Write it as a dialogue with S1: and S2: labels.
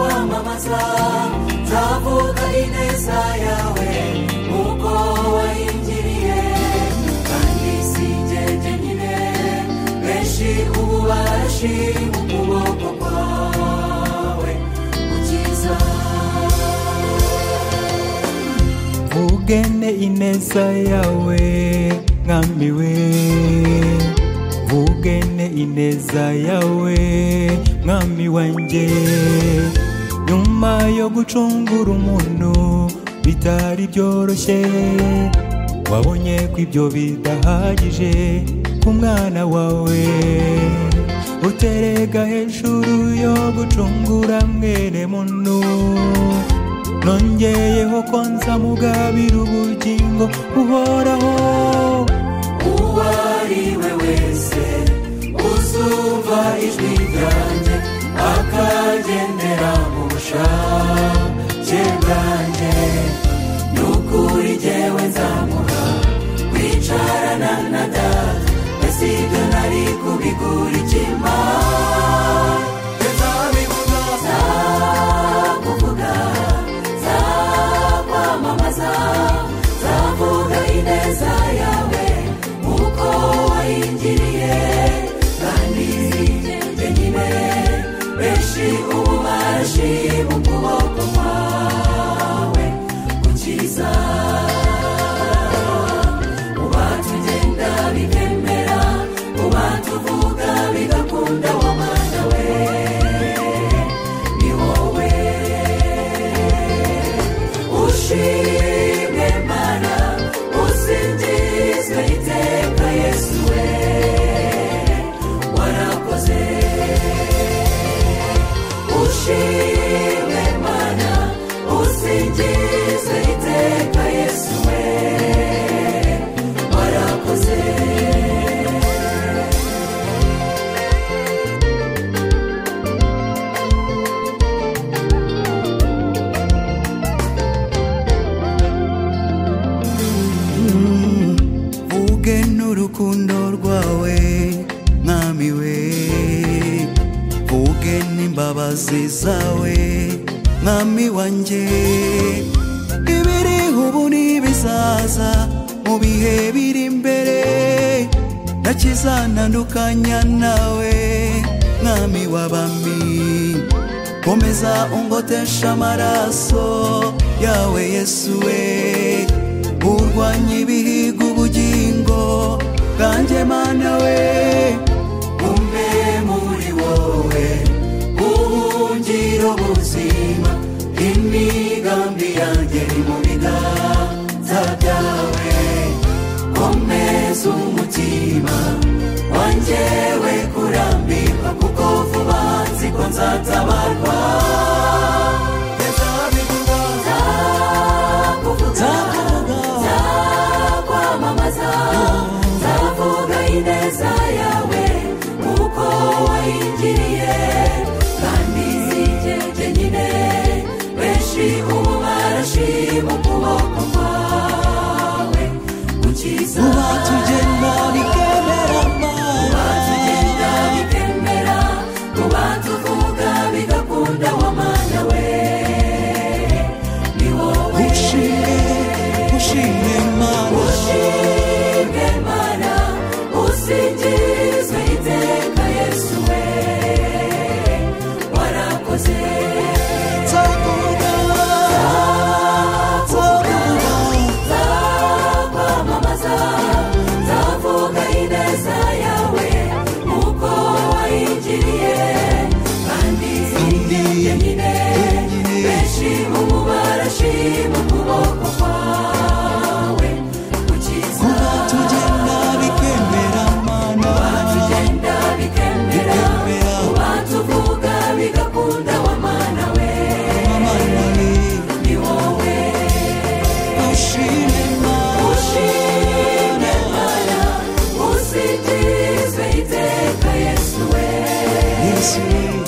S1: neza nzavuga ineza yawe nk'uko wayingiriye kandi si njye jyenyine benshi ubu barashi mu kuboko kwawe gukiza
S2: vugane ineza yawe mwami we vugane ineza yawe mwami wanjye nyuma yo gucungura umuntu bitari byoroshye wabonye ko ibyo bidahagije ku mwana wawe uterega hejuru yo gucungura mwene muntu nongeyeho ko nzamugabira ubugingo buhoraho
S1: uwo ari we wese uzumva ijwi ryanjye akagendera mu bushake bwanjye ni ukuri jyewe nzamuha kwicarana na data mbese ibyo nari kubigura ikima nzabivuga nzakuvuga nzakwamamaza nzavuga ineza yawe nk'uko wayingiriye kandi jyenyine benshi ubu barashi mu kuboko kwawe gukiza uba tugenda bikemera uba tuvuga bigakunda wa mwana we ni wowe ushimwe mana usingizwe iteka yesu we warakoze ushimwe mana usingizwe iteka yesu we warakoze
S2: vuge n'urukundo rwawe mwami we vuge n'imbabazi zawe mwami wanjye ibiri ubu n'ibizaza mu bihe biri imbere nakizanandukanya nawe mwami w'abami komeza ungotesha amaraso yawe yesu we urwanya ibihiga ubugingo bwanjye mana we
S1: umwe muri wowe ubuhungiro buzima imigambi yanjye iri mu biganza byawe komeza umutima wanjye we kurambirwa kuko vuba nzi ko nzatabarwa nzabivuga nzakuvuga nzakwamamaza nzavuga ineza yawe nk'uko wayingiriye kandi zijye jyenyine benshi ubu barashima ukuboko kwawe gukiza
S2: uba tugenda bikemera
S1: uba
S2: mana
S1: tugenda bikemera uba tuvuga bigakunda wa mana we ni wowe
S2: ushime ushime mana
S1: ushimwe mana usingizwe iteka yesu we warakoze
S2: nzavuga nzavuga
S1: nzakwamamaza nzavuga ineza yawe nk'uko wayingiriye kandi sinjye nyine benshi ubu barashima ukuboko kwawe gukiza
S2: kuba tugenda bikemera mana
S1: tugenda bikemera
S2: Bikemera.
S1: uba tuvuga bigakunda wa mana we
S2: mana we
S1: ni wowe
S2: ushime mana
S1: ushime mana usingizwe iteka yesu we
S2: yesu we